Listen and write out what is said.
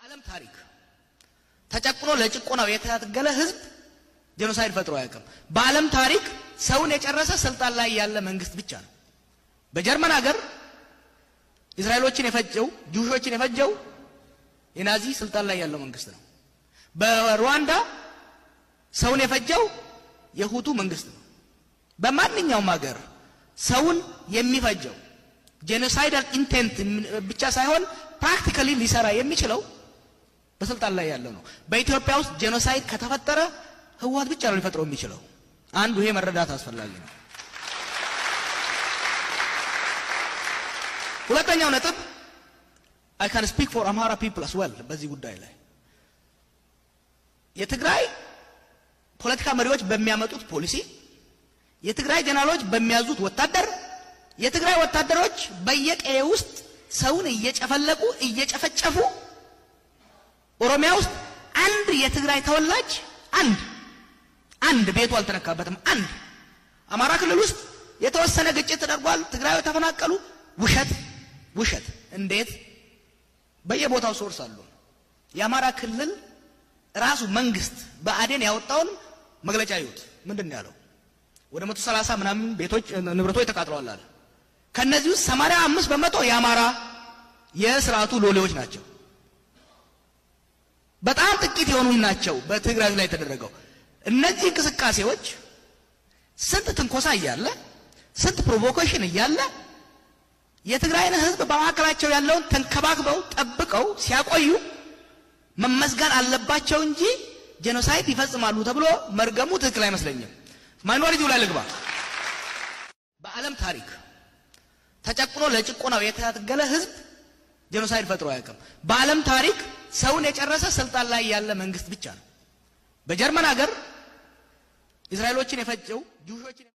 በዓለም ታሪክ ተጨቁኖ ለጭቆናው የታገለ ህዝብ ጄኖሳይድ ፈጥሮ አያውቅም። በዓለም ታሪክ ሰውን የጨረሰ ስልጣን ላይ ያለ መንግስት ብቻ ነው። በጀርመን ሀገር እስራኤሎችን የፈጀው ጁሾችን የፈጀው የናዚ ስልጣን ላይ ያለው መንግስት ነው። በሩዋንዳ ሰውን የፈጀው የሁቱ መንግስት ነው። በማንኛውም ሀገር ሰውን የሚፈጀው ጄኖሳይዳል ኢንቴንት ብቻ ሳይሆን ፕራክቲካሊ ሊሰራ የሚችለው በስልጣን ላይ ያለው ነው። በኢትዮጵያ ውስጥ ጄኖሳይድ ከተፈጠረ ህወሓት ብቻ ነው ሊፈጥረው የሚችለው። አንዱ ይሄ መረዳት አስፈላጊ ነው። ሁለተኛው ነጥብ አይ ካን ስፒክ ፎር አምሃራ ፒፕል አስ ዌል በዚህ ጉዳይ ላይ የትግራይ ፖለቲካ መሪዎች በሚያመጡት ፖሊሲ፣ የትግራይ ጀነራሎች በሚያዙት ወታደር፣ የትግራይ ወታደሮች በየቀዬ ውስጥ ሰውን እየጨፈለቁ እየጨፈጨፉ ኦሮሚያ ውስጥ አንድ የትግራይ ተወላጅ አንድ አንድ ቤቱ አልተነካበትም። አንድ አማራ ክልል ውስጥ የተወሰነ ግጭት ተደርጓል፣ ትግራዮች ተፈናቀሉ። ውሸት ውሸት። እንዴት? በየቦታው ሶርስ አሉ። የአማራ ክልል ራሱ መንግስት በአዴን ያወጣውን መግለጫ ይዩት። ምንድን ነው ያለው? ወደ መቶ ሰላሳ ምናምን ቤቶች ንብረቶች ተቃጥለዋል አለ። ከነዚህ ውስጥ ሰማንያ አምስት በመቶ የአማራ የስርዓቱ ሎሌዎች ናቸው። በጣም ጥቂት የሆኑ ናቸው በትግራይ ላይ የተደረገው። እነዚህ እንቅስቃሴዎች ስንት ትንኮሳ እያለ ስንት ፕሮቮኬሽን እያለ የትግራይን ሕዝብ በመካከላቸው ያለውን ተንከባክበው ጠብቀው ሲያቆዩ መመስገን አለባቸው እንጂ ጄኖሳይድ ይፈጽማሉ ተብሎ መርገሙ ትክክል አይመስለኝም። ማይኖሪቲው ላይ ልግባ። በዓለም ታሪክ ተጨቁኖ ለጭቆናው የታገለ ሕዝብ ጄኖሳይድ ፈጥሮ አያውቅም። በዓለም ታሪክ ሰውን የጨረሰ ስልጣን ላይ ያለ መንግስት ብቻ ነው። በጀርመን ሀገር እስራኤሎችን የፈጀው ጁሾችን